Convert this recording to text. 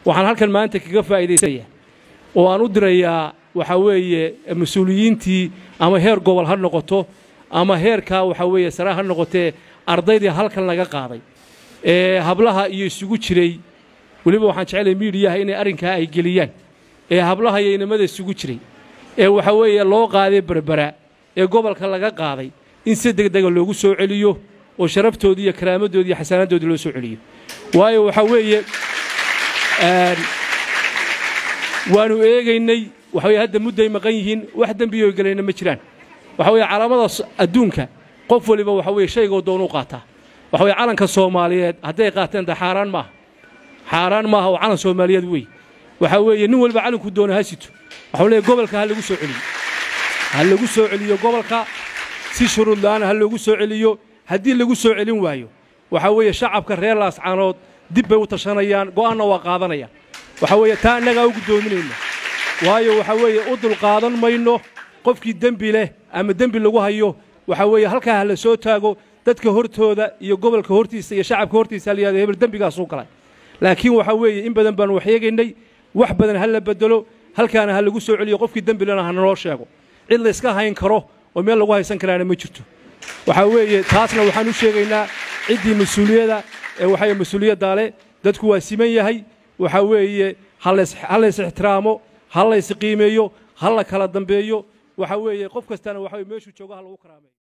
waxaan halkan maanta kaga faa'iidaysanaya oo aan u dirayaa waxaa weeye mas-uuliyiintii ama heer gobol ha noqoto ama heerkaa waxaa weeye sare ha noqotee ardaydii halkan laga qaaday ee hablaha iyo isugu jiray weliba waxaan jeclay miidiyaha inay arrinkaa ay geliyaan ee hablaha iyo inamada isugu jiray ee waxaa weeye loo qaaday berbera ee gobolka laga qaaday in si degdega loogu soo celiyo oo sharaftoodii iyo karaamadoodii iyo xasaanadoodii loo soo celiyo waayo waxaa weeye waannu eegaynay waxa weye hadda mudday maqan yihiin wax dembiyo gelayna ma jiraan waxa weeye calaamada adduunka qof waliba waxa weye shaygoo doonuu qaataa waxa weye calanka soomaaliyeed hadday qaateen de xaaraan maaha xaaraan maaha oo calan soomaaliyeed wey waxaa weeye nin waliba calanku doona ha sito waxau leeyahy gobolka ha lagu soo celiyo ha lagu soo celiyo gobolka si shuruud la'aana ha loogu soo celiyo haddii lagu soo celin waayo waxaa weeye shacabka reer laascaanood dib bay u tashanayaan go'aanna waa qaadanayaan waxaa weeye taa annagaa u guddoominayna waayo waxaa weeye u dulqaadan mayno qofkii dembi leh ama dembi lagu hayo waxaa weeye halkaa ha la soo taago dadka hortooda iyo gobolka hortiisa iyo shacabka hortiisa ha la yihahdo hebel dembigaasuu galay laakiin waxaa weeye in badan baanu wax eegaynay wax badan ha la beddelo halkaana ha lagu soo celiyo qofkii dembi lena ha naloo sheego cid layska hayn karo oo meel lagu haysan karaana ma jirto waxaa weeye taasna waxaan u sheegaynaa ciddii mas-uuliyada ee waxaa mas-uuliyaddaa leh dadku waa siman yahay waxaa weeye ha lays ixtiraamo ha lays qiimeeyo ha la kala dambeeyo waxaa weeye qof kastana waxa weye meeshuu joogo ha lagu karaameeyo